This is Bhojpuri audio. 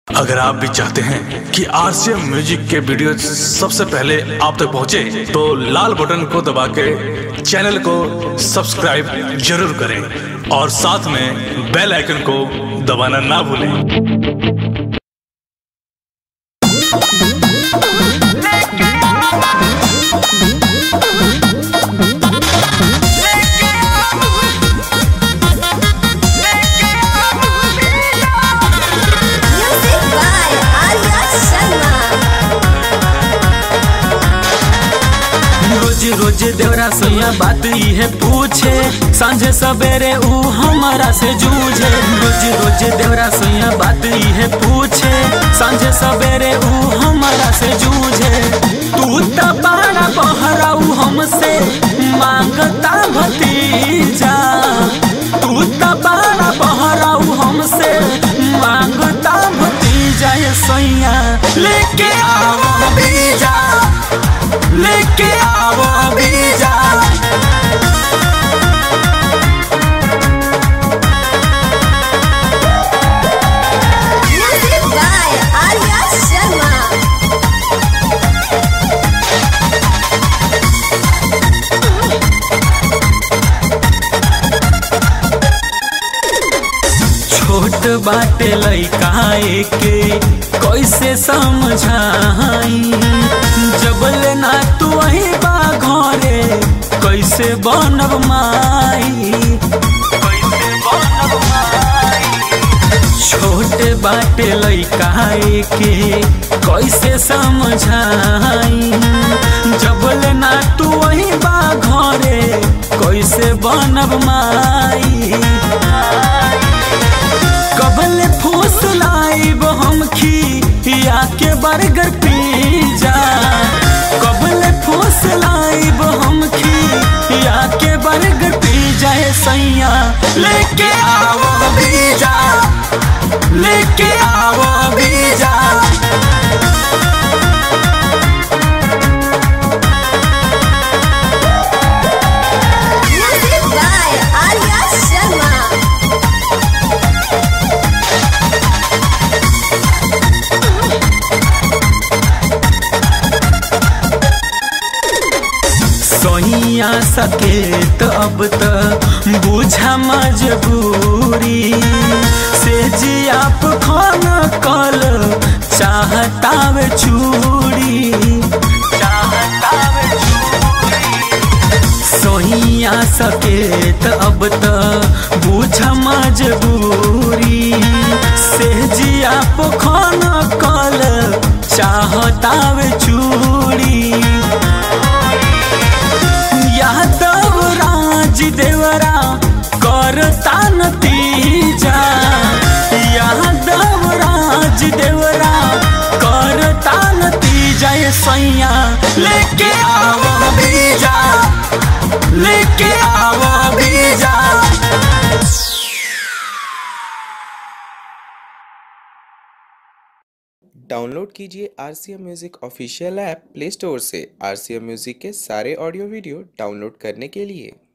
अगर आप भी चाहते हैं कि आरसीएम म्यूजिक के वीडियो सबसे पहले आप तक पहुंचे, तो लाल बटन को दबा के चैनल को सब्सक्राइब जरूर करें और साथ में बेल आइकन को दबाना ना भूलें Music by Arya Sharma. रोज रोज देवरा सोया बात इहे पूछे सांझे सवेरे ऊ हमारा से जूझे रोज रोज देवरा सोया बात इहे पूछे सांझे सवेरे ऊ हमारा से जूझे तू त बड़ा बहराऊ हमसे मांगता भतीजा तू त बड़ा बहराऊ हमसे मांगता भतीजा ये सोया लेके आओ बीजा लेके आओ बीजा Music by Arya Sharma. छोट बाटे लइका के कैसे समझाई जबले ना तू वही बा घरे कैसे बनब माई कैसे बनब माई छोट बाटे लइका के कैसे समझाई जबले ना तू वही बा घरे कैसे बनब माई कबले फूस लाइब हम खी या के बर्गर पिज्जा कबले फूस लाइब हम खी या के बर्गर पिज्जा ए सैया लेके आओ बीजा लेके आओ बीजा Music by Arya Sharma. सोइया सके तो अब तो बुझा मजबूरी से जी आप खाना कल चाहता वे चूड़ी चाहता वे सोइया सके तो अब तो बुझा मजबूरी से जी आप खाना कल चाहता वे चूड़ी यादव राज देवरा करता नतीजा यादव राज देवरा करता नतीजा ये सैया लेके आओ बीजा लेके आओ बीजा डाउनलोड कीजिए R C M music official app play store से आर सी एम म्यूज़िक के सारे ऑडियो वीडियो डाउनलोड करने के लिए